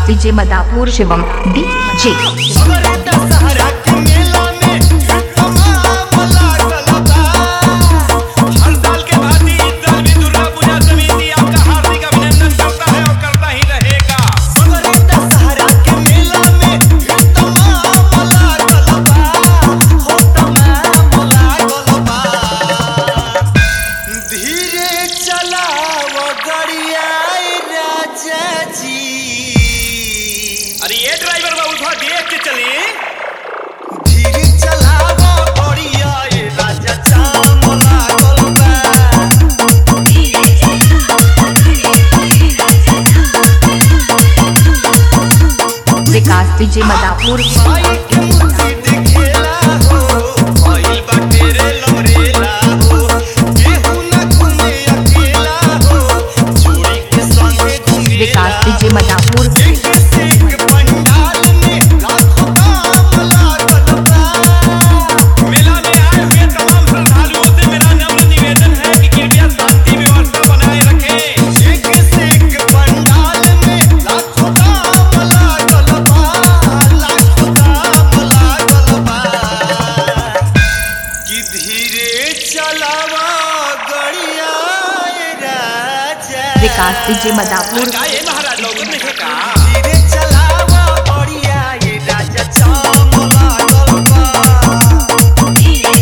विकास DJ Madapur Shivam DJ हमरे दशहरा के मेला में तमाम लागल बा हर साल के भांति इस साल भी दुर्गा पूजा समिति आपका हार्दिक अभिनंदन करता है और करता ही रहेगा हमरे दशहरा के मेला में तमाम लागल बा हो तमाम लागल बा धीरे चलाव गड़िया राजा जी अरे ये ड्राइवर बाबू थोड़ा देख के चले धीरे चलाव गड़िया राजा चाम लागल बा विकास डीजे मदापुर माई के मूर्ति दिखेला हो भइल बाटे रे लमरेला हो केहू ना घूमे अकेला हो जोड़ी के संगे घूमेला विकास डीजे मदापुर एक से एक पंडाल में लाखों दाम लागल बा मेला में आए हुए तमाम श्रद्धालुओं से मेरा नम्र निवेदन है कि कृपया शांति व्यवस्था बनाए रखें एक से एक पंडाल में लाखों दाम लागल बा लाखों दाम लागल बा कि धीरे चलावा गड़िया राजा विकास डीजे मदापुर का ये महाराज लोग नहीं का धीरे चलावा गड़िया ये राजा चाम लागल बा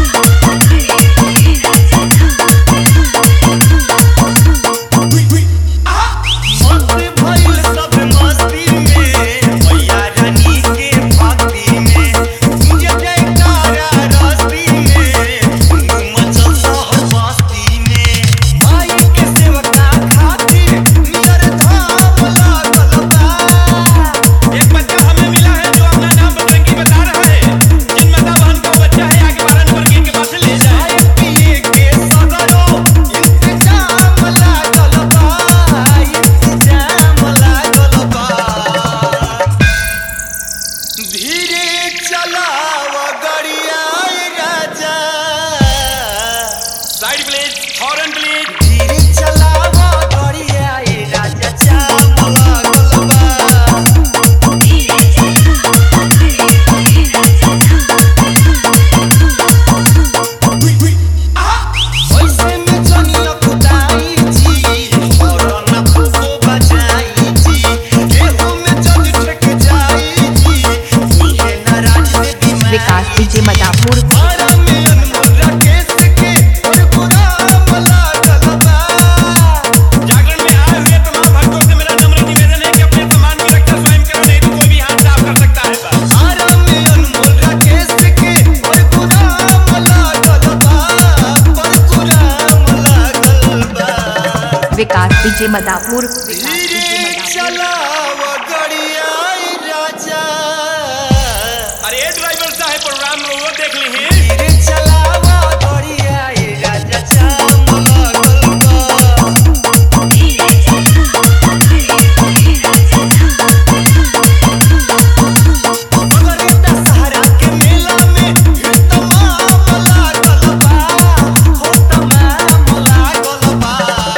मस्त भइल सब मस्ती में मैया रानी के भक्ति में मुझे जयकारा रस्ती में धूम मचल शहर बस्ती में माई के सेवका खातिर नियर धाम लागल बा एक बच्चा हमें मिला है जो अपना नाम बजरंगी बता रहा है जिन माता बहन का बच्चा है आगे बारह नंबर गेट के पास से ले जाए चाय पिए के सगरो इंतजाम लागल बा इंतजाम लागल बा धीरे चलाव गड़िया राजा साइड प्लीज हॉर्न प्लीज धीरे चलाव गड़िया राजा चाम लागल बा वैसे में जनिया कुदाई जी और न फूफो बजाई जी केहू में जज ठेक जाई जी मुझे नाराज दे बीमारी विकास डीजे मदापुर मारा में अनमोल राकेश के और गुलाम लागल बा जागरण में आए हुए तमाम भक्तों से मेरा नम्र निवेदन है कि अपने सामान की रक्षा स्वयं करो नहीं तो कोई भी हाथ साफ कर सकता है बस मारा में अनमोल राकेश के और गुलाम लागल बा पर गुलाम लागल बा विकास डीजे मदापुर विकास धीरे डीजे मदापुर चलाव गड़िया राजा अरे ये ड्राइवर साहब प्रोग्राम में वो देख ली हैं धीरे चलाव गड़िया राजा चाम लागल बा हमरे दशहरा के मेला में तमाम लागल बा हो तमाम लागल बा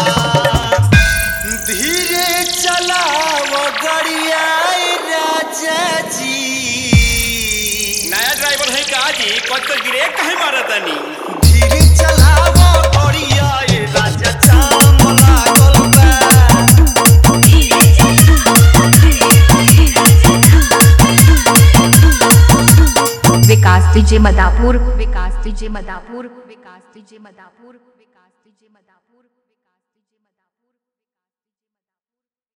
धीरे चलाव गड़िया राजा जी नया ड्राइवर है का जी कद तक ब्रेक कहे मारा तनी धीरे चलाव गड़िया राजा चाम लागल बा Vikas DJ Madapur Vikas DJ Madapur Vikas DJ Madapur Vikas DJ Madapur